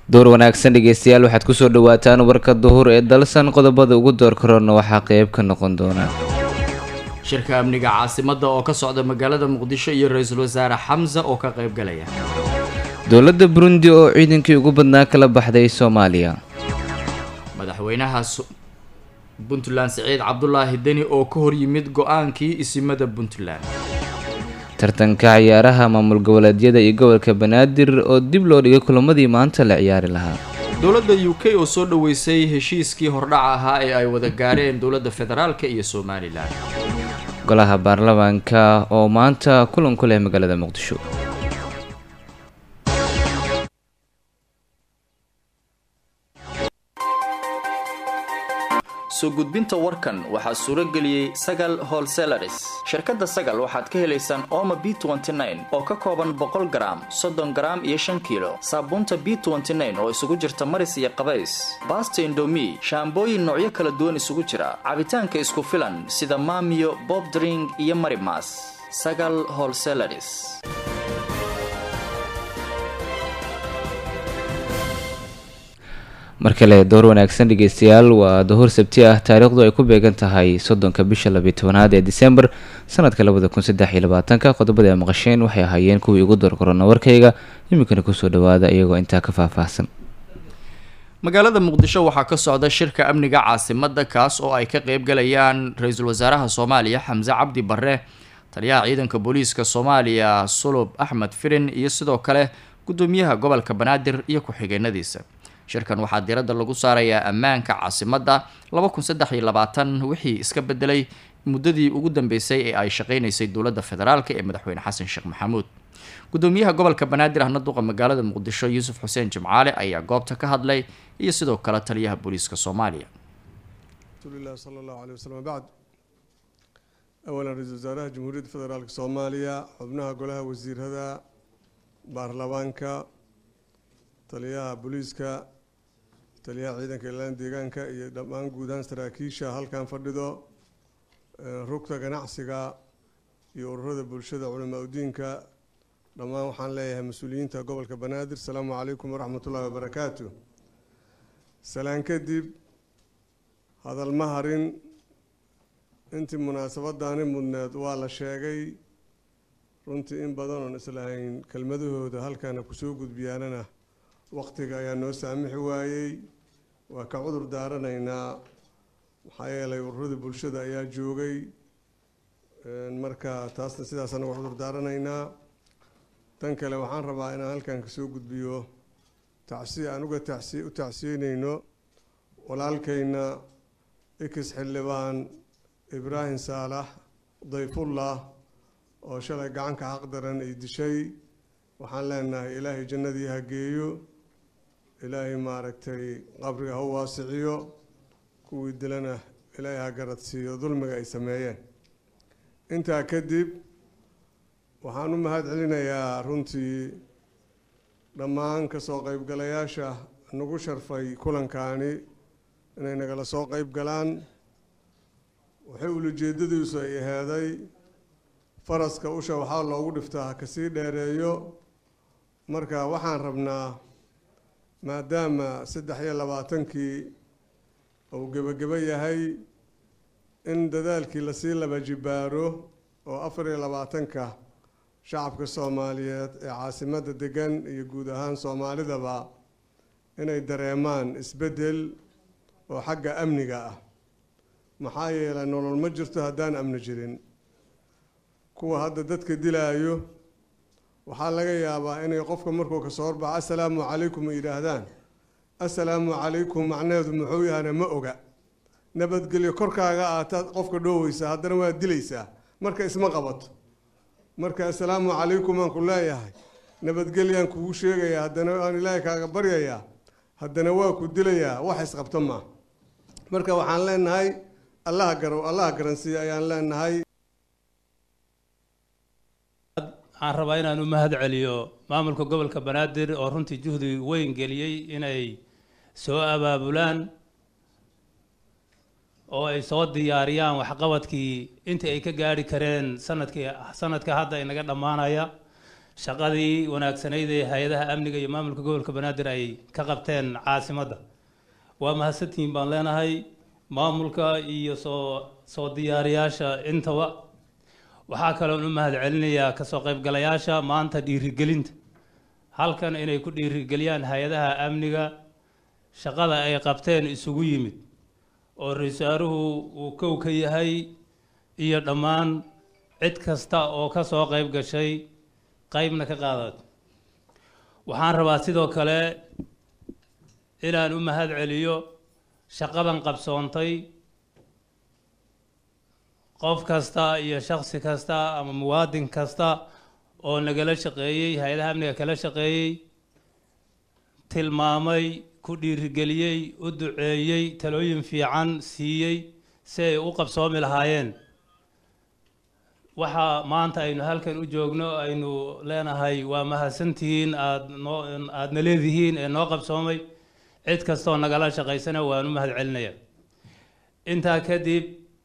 door wanaagsan dhegeystayaal waxaad kusoo dhawaataan warka duhur ee dalsan qodobada ugu door korona waxaa qeyb ka noqon doona shirka amniga caasimadda oo ka socda magaalada muqdisho iyo ra-iisul wasaare xamsa oo ka qayb galaya dowladda burundi oo ciidankii ugu badnaa kala baxday soomaaliya madaxweynaha puntland siciid cabdulaahi deni oo ka hor yimid go-aankii isimada puntland tartanka ciyaaraha maamul goboleedyada iyo gobolka banaadir oo dib loo dhigay kulamadii maanta la ciyaari lahaa dowladda u k oo soo dhaweysay heshiiskii hordhaca ahaa ee ay wada gaareen dowladda federaalk iyo somalilan golaha baarlamaanka oo maanta kulan ku leh magaalada muqdisho soo gudbinta warkan waxaa suuro geliyey sagal holselaris shirkadda sagal waxaad ka helaysaan oma b oo ka kooban boqol garaam soddon garaam iyo shan kiilo saabuunta b oo isugu jirta maris iyo qabays baasta indomi shaambooyin noocyo kala duwan isugu jira cabitaanka isku filan sida maamiyo bobdring iyo marimas sagal holselaris mar kale door wanaagsan dhegeystayaal waa duhur sabti ah taariikhdu ay ku beegan tahay soddonka bisha labiyi tobanaad ee disembar sanadka labada kun saddex iyo labaatanka qodobada ay maqasheen waxay ahaayeen kuwii ugu door korona warkayga iminkana kusoo dhawaada iyagoo intaa ka faahfaahsan magaalada muqdisho waxaa ka socda shirka amniga caasimadda kaas oo ay ka qeyb galayaan ra-iisul wasaaraha soomaaliya xamse cabdi barre taliyaha ciidanka booliiska soomaaliya sulub axmed firin iyo sidoo kale gudoomiyaha gobolka banaadir iyo ku-xigeenadiisa shirkan waxaa diiradda lagu saarayaa ammaanka caasimadda laba kun saddex iyo labaatan wixii iska bedelay muddadii ugu dambeysay ee ay shaqeynaysay dowladda federaalk ee madaxweyne xasan sheekh maxamuud gudoomiyaha gobolka banaadir ahna duqa magaalada muqdisho yuusuf xuseen jimcaale ayaa goobta ka hadlay iyo sidoo kale taliyaha booliiska soomaaliya rasuulilah sala allahu aley waslm bacd awalan ra-iisul wasaaraha jamhuuriyadda federaalk soomaaliya xubnaha golaha wasiirada baarlamaanka taliyaha booliiska taliyaha ciidanka ilaalan deegaanka iyo dhammaan guud ahaan saraakiisha halkan fadhido rugta ganacsiga iyo ururada bulshada culamaa udiinka dhammaan waxaan leeyahay mas-uuliyiinta gobolka banaadir asalaamu calaykum waraxmat ullahi wabarakaatu salaan kadib hadal ma harin intii munaasabadaani mudneed waa la sheegay runtii in badan oon islahayn kelmadahooda halkana kusoo gudbiyaanana waqtiga ayaa noo saamixi waayey waa ka cudur daaranaynaa maxaa yeelay ururada bulshada ayaa joogay marka taasna sidaas anaga cudur daaranaynaa tan kale waxaan rabaa inaan halkan kasoo gudbiyo tacsi aan uga tacsi u tacsiyeyneyno walaalkayna ikis xildhibaan ibraahim saalax dayfullah oo shalay gacanka xaqdaran ay dishay waxaan leenahay ilaahay jannadii ha geeyo ilaahay maaragtay qabriga ha waasiciyo kuwii dilana ilaahay ha garadsiiyo dulmiga ay sameeyeen intaa kadib waxaan u mahad celinayaa runtii dhammaan kasoo qeybgalayaasha nagu sharfay kulankaani inay nagala soo qeyb galaan waxay ulajeedadiisu ay aheeday faraska usha waxaa loogu dhiftaa ha kasii dheereeyo marka waxaan rabnaa maadaama saddex iyo labaatankii uu gebagebo yahay in dadaalkii lasii laba jibaaro oo afar iyo labaatanka shacabka soomaaliyeed ee caasimadda degan iyo guud ahaan soomaalidaba inay dareemaan isbeddel oo xagga amniga ah maxaa yeelay nolol ma jirto haddaan amni jirin kuwa hadda dadka dilaayo waxaa laga yaabaa inay qofka markuu kasoo horbaxo assalaamu calaykum yidhaahdaan assalaamu calaykum macnaheedu muxuu yahana ma oga nabadgelyo korkaaga aataad qofka dhooweysaa haddana waad dilaysaa marka isma qabato marka assalaamu calaykum aan ku leeyahay nabadgelyaan kugu sheegayaa haddana aan ilaahay kaaga baryayaa haddana waa ku dilayaa wax isqabto maa marka waxaan leenahay allaha garow allaha garansiiya ayaan leenahay waxaan rabaa inaan u mahad celiyo maamulka gobolka banaadir oo runtii juhdi weyn geliyey inay soo abaabulaan oo ay soo diyaariyaan waxqabadkii intii ay ka gaari kareen sanadkii sanadka hadda inaga dhammaanaya shaqadii wanaagsanayd ee hay-adaha amniga iyo maamulka gobolka banaadir ay ka qabteen caasimadda waa mahadsantihiin baan leenahay maamulka iyo soo soo diyaariyaasha intaba waxaa kaloon u mahad celinayaa kasoo qaybgalayaasha maanta dhiirigelinta halkan inay ku dhiirigeliyaan hay-adaha amniga shaqada ay qabteen isugu yimid oo ra-iisaaruhu uu kow ka yahay iyo dhammaan cid kasta oo ka soo qayb gashay qaybna ka qaadato waxaan rabaa sidoo kale inaan u mahad celiyo shaqadan qabsoontay qof kasta iyo shaksi kasta ama muwaadin kasta oo nagala shaqeeyey hay-adaha amniga kala shaqeeyey tilmaamay ku dhiirigeliyey u duceeyey talooyin fiican siiyey si ay u qabsoomi lahaayeen waxa maanta aynu halkan u joogno aynu leenahay waa mahadsantihiin aada noo aadna leedihiin ee noo qabsoomay cid kastoo nagala shaqaysana waan u mahad celinaya intaa kadib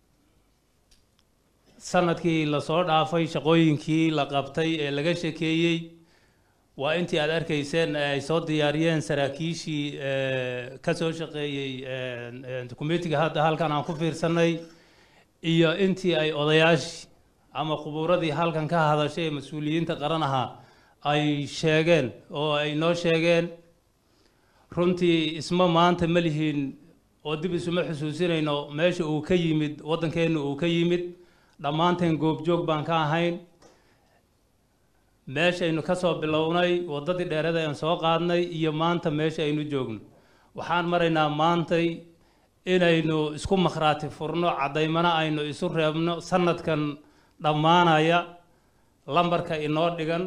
sanadkii lasoo dhaafay shaqooyinkii la qabtay ee laga shekeeyey waa intii aada arkayseen ee ay soo diyaariyeen saraakiishii ka soo shaqeeyey committiga hadda halkan aan ku fiirsanay iyo intii ay odayaashii ama khubuuradii halkan ka hadashay ee mas-uuliyiinta qaran ahaa ay sheegeen oo ay noo sheegeen runtii isma maanta ma lihiin oo dib isuma xusuusinayno meesha uu ka yimid waddankeenna uu ka yimid dhammaanteen goobjoog baan ka ahayn meeshaynu ka soo bilownay waddadii dheerada aan soo qaadnay iyo maanta meesha aynu joogno waxaan maraynaa maantay inaynu isku makhraati furno caddaymana aynu isu reebno sanadkan dhammaanaya lambarka inoo dhigan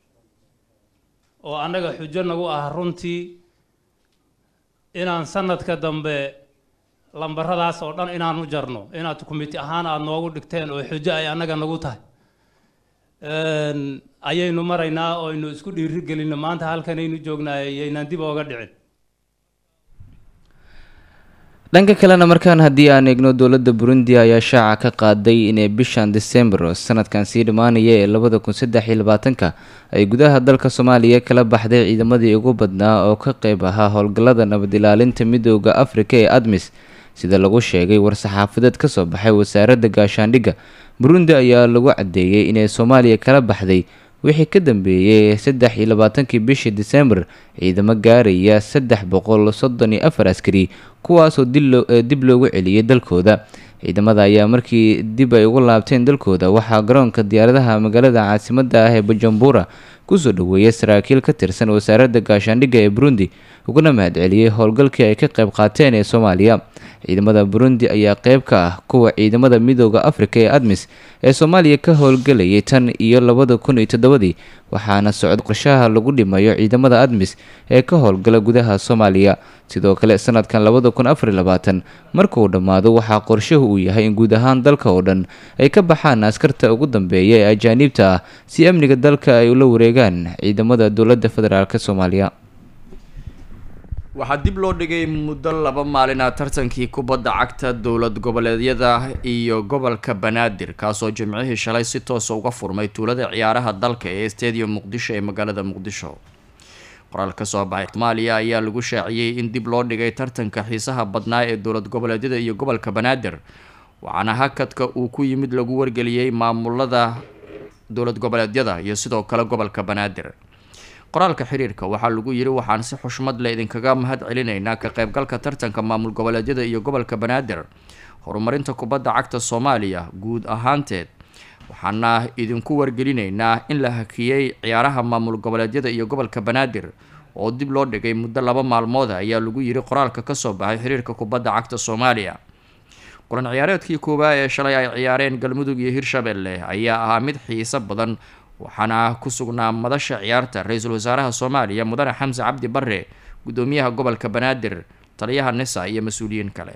oo annaga xujo nagu ah runtii inaan sanadka dambe lambaradaas oo dhan inaan u jarno inaad committi ahaan aada noogu dhigteen oo xujo ay annaga nagu tahay ayaynu maraynaa oo aynu isku dhiiri gelinno maanta halkanaynu joognaa yaynaan dib ooga dhicin dhanka kalena markaan haddii aan eegno dowladda burundi ayaa shaaca ka qaaday inay bishan december sanadkan sii dhammaanaya ee labada kun saddex iyo labaatanka ay gudaha dalka soomaaliya kala baxday ciidamadii ugu badnaa oo ka qeyb ahaa howlgallada nabad ilaalinta midooda afrika ee admis sida lagu sheegay war-saxaafadeed ka soo baxay wasaaradda gaashaandhigga burundi ayaa lagu caddeeyey inay soomaaliya kala baxday wixii ka dambeeyey saddex iyo labaatankii bishii december ciidamo gaaraya saddex boqol soddon iyo afar askari kuwaasoo dib loogu celiyey dalkooda ciidamada ayaa markii dib ay ugu laabteen dalkooda waxaa garoonka diyaaradaha magaalada caasimadda ah ee bujumbura kusoo dhaweeyay saraakiil ka tirsan wasaaradda gaashaandhigga ee burundi uguna mahadceliyey howlgalkii ay ka qayb qaateen ee soomaaliya ciidamada burundi ayaa qeyb ka ah kuwa ciidamada midooda afrika ee admis ee soomaaliya ka howlgelayay tan iyo labada kun iyo toddobadii waxaana socod qorshaha lagu dhimayo ciidamada admis ee ka howlgala gudaha soomaaliya sidoo kale sanadkan labada kun afar iyo labaatan markuu dhammaado waxaa qorshuhu uu yahay in guud ahaan dalka oo dhan ay ka baxaan askarta ugu dambeeya ee ajaaniibta ah si amniga dalka ay ula wareegaan ciidamada dowladda federaalk soomaaliya waxaa dib loo dhigay muddo laba maalina tartankii kubadda cagta dowlad goboleedyada iyo gobolka banaadir kaasoo jimcihii shalay si toosa uga furmay tuulada ciyaaraha dalka ee stadium muqdisho ee magaalada muqdisho qoraal ka soo baxay soomaaliya ayaa lagu shaaciyey in dib loo dhigay tartanka xiisaha badnaa ee dowlad goboleedyada iyo gobolka banaadir waxaana hakadka uu ku yimid lagu wargeliyey maamulada dowlad goboleedyada iyo sidoo kale gobolka banaadir qoraalka xiriirka waxaa lagu yiri waxaan si xushmad leh idinkaga mahad celinaynaa ka qaybgalka tartanka maamul goboleedyada iyo gobolka banaadir horumarinta kubadda cagta soomaaliya guud ahaanteed waxaana idinku wargelinaynaa in la hakiyey ciyaaraha maamul goboleedyada iyo gobolka banaadir oo dib loo dhigay muddo laba maalmooda ayaa lagu yiri qoraalka kasoo baxay xiriirka kubadda cagta soomaaliya kulan ciyaareedkii koobaa ee shalay ay ciyaareen galmudug iyo hirshabelle ayaa ahaa mid xiiso badan waxaana ku sugnaa madasha ciyaarta ra-iisul wasaaraha soomaaliya mudane xamse cabdi bare gudoomiyaha gobolka banaadir taliyaha nisa iyo mas-uuliyiin kale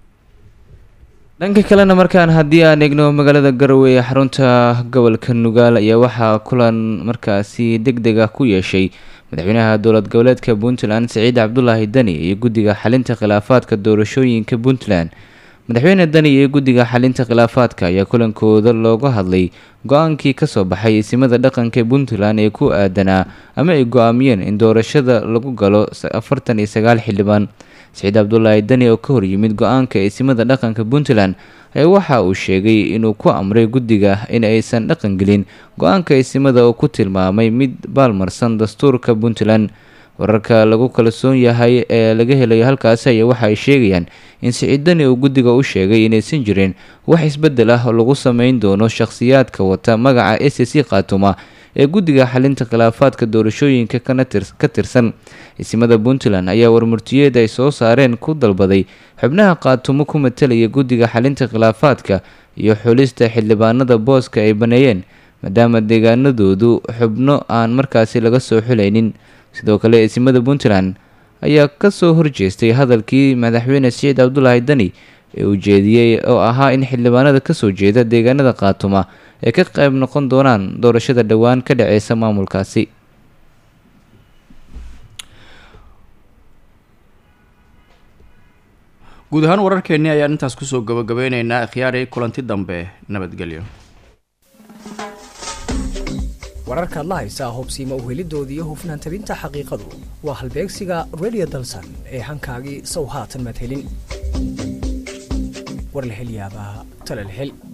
dhanka kalena markaan haddii aan eegno magaalada garowe ee xarunta gobolka nugaal ayaa waxaa kulan markaasi deg deg ah ku yeeshay madaxweynaha dowlad goboleedka puntland siciid cabdulaahi deni iyo guddiga xalinta khilaafaadka doorashooyinka puntland madaxweyne dani iyo guddiga xalinta khilaafaadka ayaa kulankooda looga hadlay go-aankii kasoo baxay isimada dhaqanka ee puntland ee ku aadanaa ama ay go-aamiyeen in doorashada lagu galo afartan iyo sagaal xildhibaan saciid cabdulaahi dani oo ka horyimid go-aanka isimada dhaqanka puntland ayaa waxa uu sheegay inuu ku amray guddiga in aysan dhaqan gelin go-aanka isimada oo ku tilmaamay mid baalmarsan dastuurka puntland wararka lagu kalsoon yahay ee laga helayo halkaasi ayaa waxa ay sheegayaan in siciid dani uu guddiga u sheegay inaysan jirin wax isbedel ah oo lagu sameyn doono shakhsiyaadka wata magaca s c khaatuma ee guddiga xalinta khilaafaadka doorashooyinka ka tirsan isimada puntland ayaa warmurtiyeed ay soo saareen ku dalbaday xubnaha khaatumo ku matalaya guddiga xalinta khilaafaadka iyo xulista xildhibaanada booska ay baneeyeen maadaama deegaanadoodu xubno aan markaasi laga soo xulaynin sidoo kale isimada puntland ayaa kasoo horjeestay hadalkii madaxweyne siciid cabdulaahi dani ee uu jeediyey oo ahaa in xildhibaanada kasoo jeeda deegaanada khaatuma ay ka qayb noqon doonaan doorashada dhowaan ka dhaceysa maamulkaasi guud ahaan wararkeennii ayaan intaas kusoo gabagabeyneynaa khiyaari kulanti dambe nabadgelyo wararkaad la haysaa hubsiima uhelidooda iyo hufnaan tabinta xaqiiqadu waa halbeegsiga redio dalsan ee hankaagii sow haatan maad helin war la hel yaabaa tale la hel